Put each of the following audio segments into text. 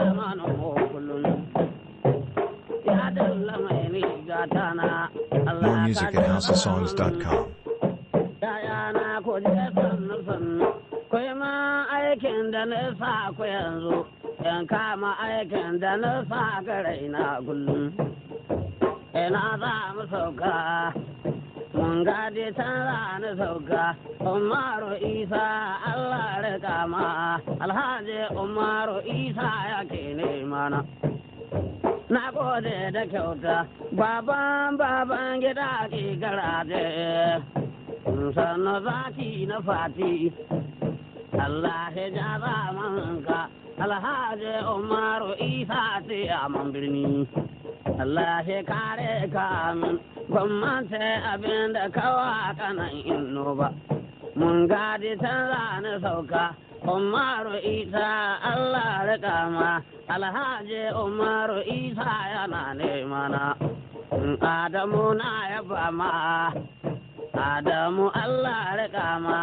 mana mu kullum ya dalla mai riga tana Allah More music ka at ji houseofsongs.com. Yayana ku je sannu sannu, ku yi ma aikin da na sa ku yanzu, yan kama aikin da na sa ga raina kullum. Ina za mu sauka, mun gade can za ni sauka, Umaru Isa Allah rika ma, Alhaji Umaru Isa ya ke mana. Na gode da kyauta, baban baban gida ke garaje. sannu zaki na fati Allah ya ja zamanka alhaji umaru isa ce a man birni Allah ya kare ka min gwamnati abin da kawa kanan inno ba mun gadi can na sauka umaru isa Allah rika ma alhaji umaru isa yana nemana Adamu na yaba ma Adamu Allah rika ma.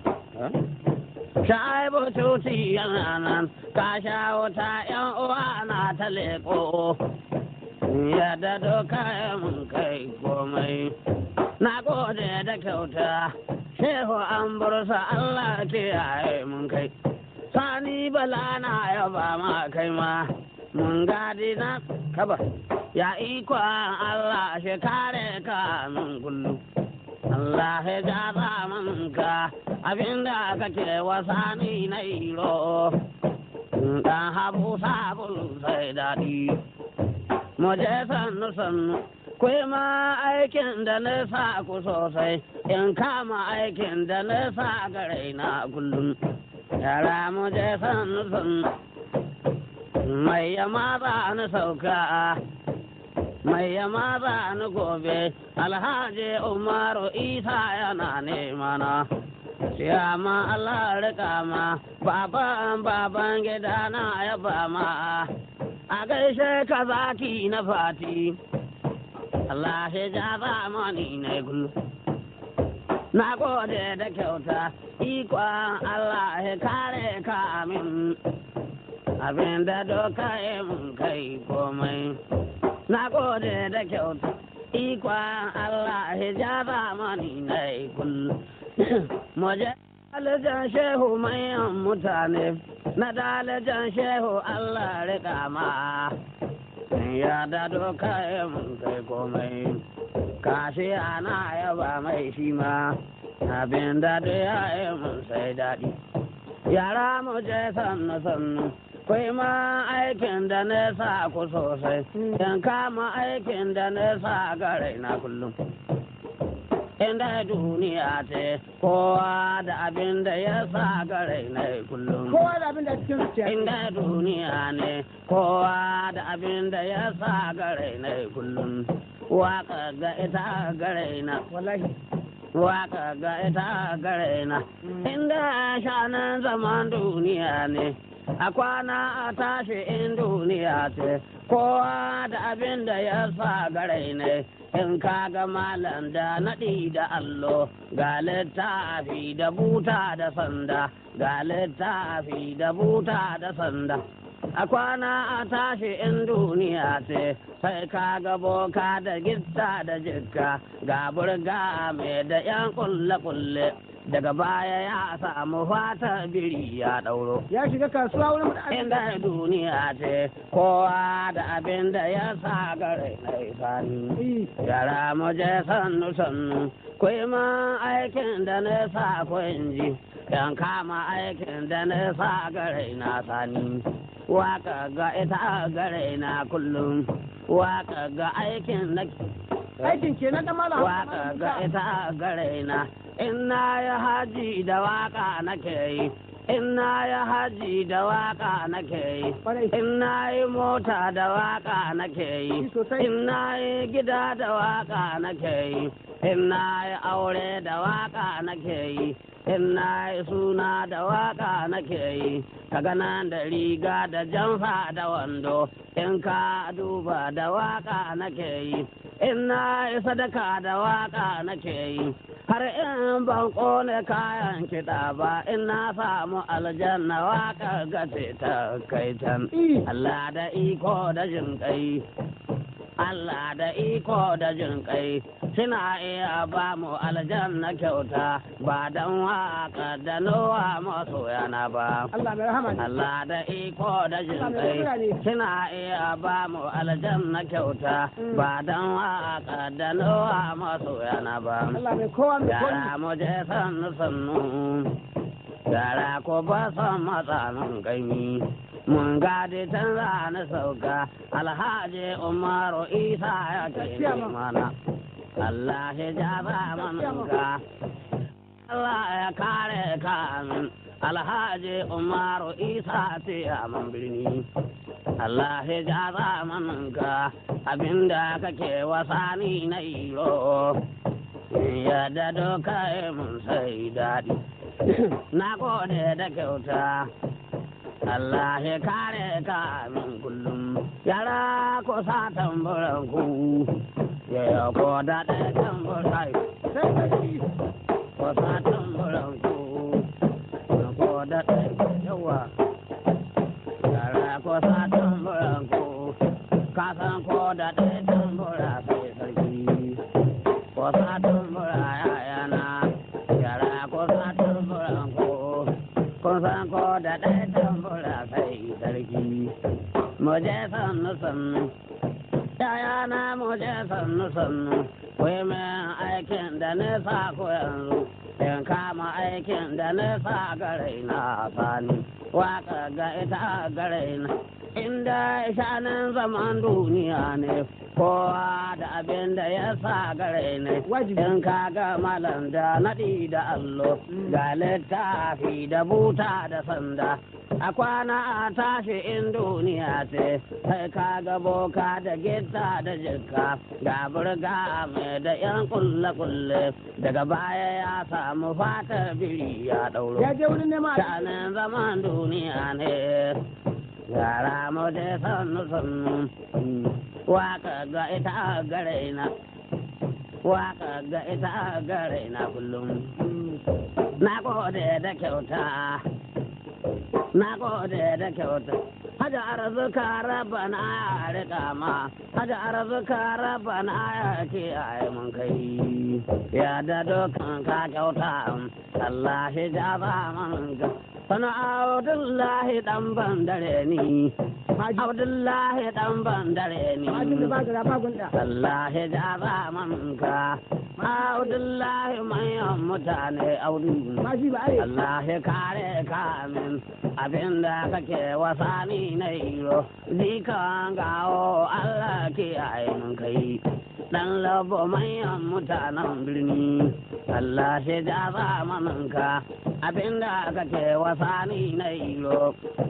Shaibu tuti yana nan, ka sha wuta ‘yan uwa na ta leƙo. Yadda doka mun kai komai. Na gode da kyauta, Shehu an bursa Allah ke yaye mun kai. Sani bala na yaba ma kai ma, mun gadi na kaba. Ya ikon Allah shi kare ka min kullum. Allah ya ja manka abinda kake wasa ni na iro dan habu sabulu sai daɗi mu je sannu sannu kai ma aikin da na sa ku sosai in kama aikin da na sa gare na kullum yara mu je sannu sannu mai yama ba na sauka mai yama ba ni gobe alhaji umaru isa yana nemana Siyama Allah rika ma baban baban gida na yaba ma a gaishe ka zaki na fati Allah ya ja zamani na gullu na gode da kyauta ikon Allah ya kare ka amin abin da doka ya mun kai komai na gode da kyauta ikon Allah ya ja zamani na kullu Moje dalajan shehu mayan mutane na dalajan shehu Allah rika ma ya da doka ya mun kai komai kashi ana yaba mai shi ma abin da ya yi mun sai daɗi yara mu je sannu sannu kai ma aikin da na sa ku sosai yan kama aikin da na sa ga raina kullum inda duniya ce kowa da abin da ya sa ga raina kullum kowa da abin da cikin zuciya inda duniya ne kowa da abin da ya sa ga raina kullum waka ga ita ga raina wallahi waka ga ita ga raina inda shanan zaman duniya ne a kwana a tashi in duniya ce kowa da abin da ya sa garai ne in ka ga malam da naɗi da allo ga littafi da buta da sanda ga littafi da buta da sanda a kwana a tashi in duniya ce sai ka ga boka da gitta da jikka ga burga mai da yan kulle-kulle daga baya ya samu fata biri ya ɗauro ya shiga kasuwa wurin mutane inda duniya ce kowa da abin da ya sa gare na sani yara mu je sannu sannu kai ma aikin da na sa kun ji yan kama aikin da na sa gare na sani waka ga ita gare na kullum waka ga aikin na aikin kenan da malam waka ga ita gare na in na ya haji da waka nake yi in na ya haji da waka nake yi Kwarai. in na yi mota da waka nake yi Sosai. in na yi gida da waka nake yi in na yi aure da waka nake yi in na yi suna da waka nake yi ka gana da riga da jamfa da wando in ka duba da waka nake yi in na yi sadaka da waka nake yi har in ban kone kayan kiɗa ba in na samu aljanna waka gace ta kai can Allah da iko da jin kai Allah da iko da jin kai suna iya ba mu aljanna kyauta ba don waka da nowa masu yana ba. Allah mai rahama ne. Allah da iko da jin kai suna iya ba mu aljanna kyauta ba don waka da nowa masu yana ba. Allah mai kowa mai kowa. Yara mu je sannu sannu, yara ko ba son matsanin gani. Mun gadi can na sauka, Alhaji Umaru Isa ya ce mana. Allah ya ja zamaninka, Allah ya kare ka amin. Alhaji Umaru Isa ce man birni. Allah ya ja zamaninka, abinda kake wasani na iro. Yadda doka mun sai daɗi. Na gode da kyauta. Allah ya kare ka min kullum yara ko sa tamburan ku ya ko da da tamburai ko sa tamburan ku ko da da yawa yara ko sa tamburan ku ka san ko da da tambura sai sarki ko sa tambura ya yana yara ko sa tamburan ku kun san ko da ɗaya tambura sai sarki mu je sannu sannu yaya na mu je sannu sannu wai min aikin da nisa ko yanzu in kama aikin da nisa garai na sani waka ga ita garai na inda shanin zaman duniya ne kowa da abin da ya sa gare ne in ka ga malam da naɗi da allo ga littafi da buta da sanda a kwana a tashi in duniya ce sai ka ga boka da gita da jikka ga burga mai da yan kulle-kulle daga baya ya samu fatar biri ya ɗauro Ya je wurin neman shanin zaman duniya ne yara mu je sannu sannu waka ga ita gare na waka ga ita gare na kullum na gode da kyauta na gode da kyauta haja arzuka rabana ya rika ma haja arzuka rabana ya kiyaye mun kai ya da dokan ka kyauta Allah shi jaba man ga sana Abdullahi dan bandare ni Abdullahi dan bandare ni Majin da ba gara ba gunda. Allah ya jaba man ka Abdullahi manyan mutane audu Maji ba ai. Allah ya kare ka min abinda kake wasani na iro zikan gawo Allah ke min kai dan labo manyan mutanen birni Allah ya ja zamaninka abinda kake wasani na iro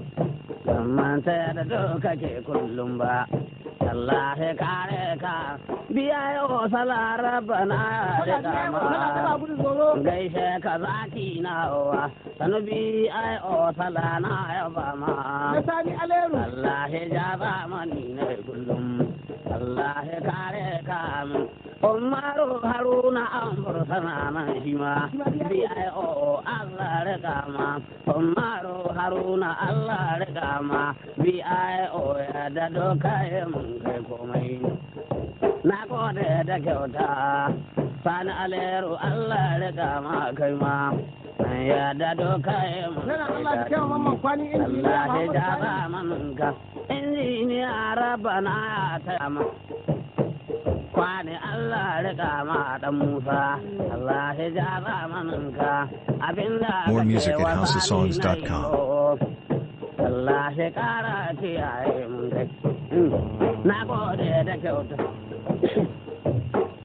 manta da duka ke kullum ba Allah ya kare ka biya yau salara bana da Kana taba kama gudu tsoro. gaishe ka zaki na wa sanubi ai o sala na ya ba ma Na sani aleru. Allah ya ja zamani ne kullum Allah ya kare ka min Umaru Haruna an sana nan shi ma bi ai o Allah rika ma Umaru Haruna Allah rika ma bi ai o ya da doka ya mun kai komai na gode da kyauta sani aleru Allah rika ma kai ma ya da doka ya mun Yana kai Allah da kyau daɗi. mamman kwani injiniya Allah ya Muhammadu ja Sani. zamaninka injiniya rabana ya taya ma kwani Allah rika ma dan Musa Allah ya ja zamaninka abinda More kake music at wa housesongs.com. sani na yi. Allah ya kara kiyaye mun kai na gode da kyauta